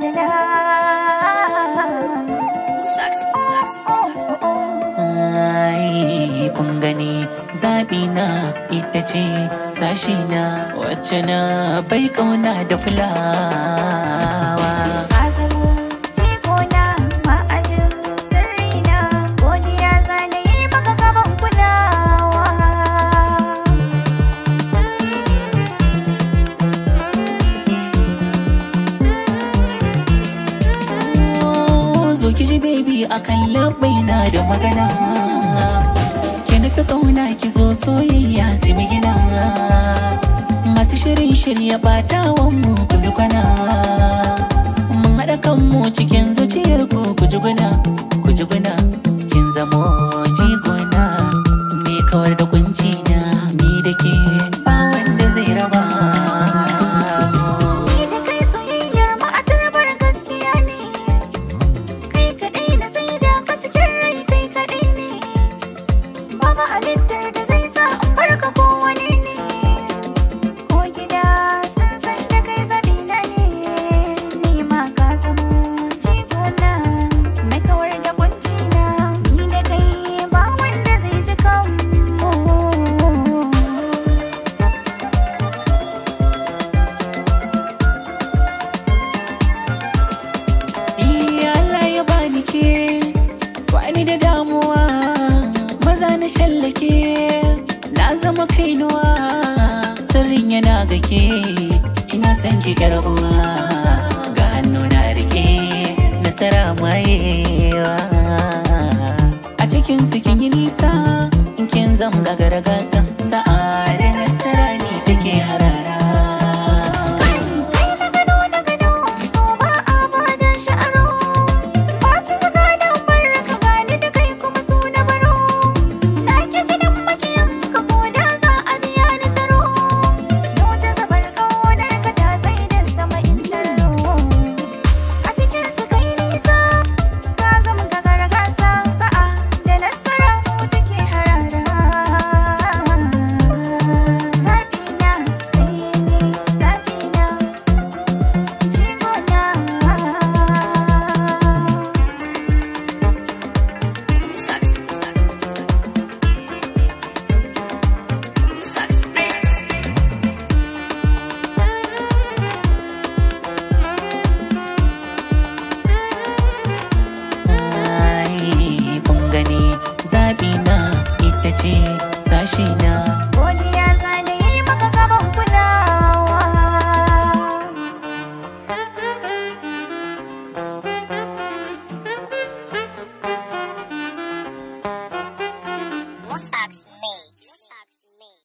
adana Ai, kun gani zaɓi na ita ce sashi na wacce na bai kauna da fulawa Ka zamo jikona ma'ajin sirrina godiya zana yi maka gaban kulawa Oh, zo ki ji baby akan labai na da magana ki nufi kauna ki zo soyayya sai mu gina masu shirin shirya batawan mu ku bi kwana mun haɗa kanmu cikin zuciyar ku ku ji guna ku ji guna kin zamo jigona me kawar da kunci na ni da ke ba wanda zai raba Ni da kai soyayyar mu a turbar gaskiya ne Kai kaɗai na sai da ka cikin rai kai kaɗai ne Babu halittar da zai sa in barka ko wani ne Ko gida sun san da kai zabina ne Ni ma ka zamo jigona Mai kawar da kunci na Ni da kai ba wanda zai ji kanmu Iya Allah ya bani ke Bani da damuwa Maza na shallake Na zama kainuwa Sirrin yana ga ke Ina son ki yar uwa Ga hannu na rike Nasara mayewa A cikin su kin yi nisa In kin zama gagara gasa Sa'a da nasara ne take harara